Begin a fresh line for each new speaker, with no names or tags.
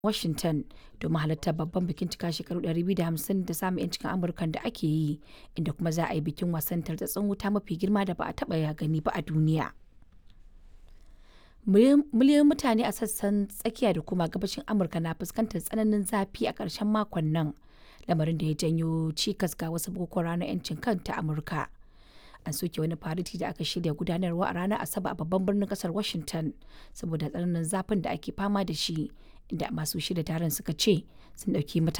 Washington domin halartar babban bikin cika shekaru 250 da samun 'yancin Amurkan da ake yi, inda kuma za a yi bikin wasan tartatsin wuta mafi girma da ba a taɓa gani ba a duniya. Miliyoyin mutane a sassan tsakiya da kuma gabashin Amurka na fuskantar tsananin zafi a ƙarshen makon nan, lamarin da ya janyo cikas ga wasu bukukuwan ranar 'yancin kan ta Amurka. An soke wani fariti da aka shirya gudanarwa a ranar Asabar a babban birnin kasar Washington saboda tsananin zafin da ake fama da shi, inda masu shirya taron suka ce sun ɗauki matakin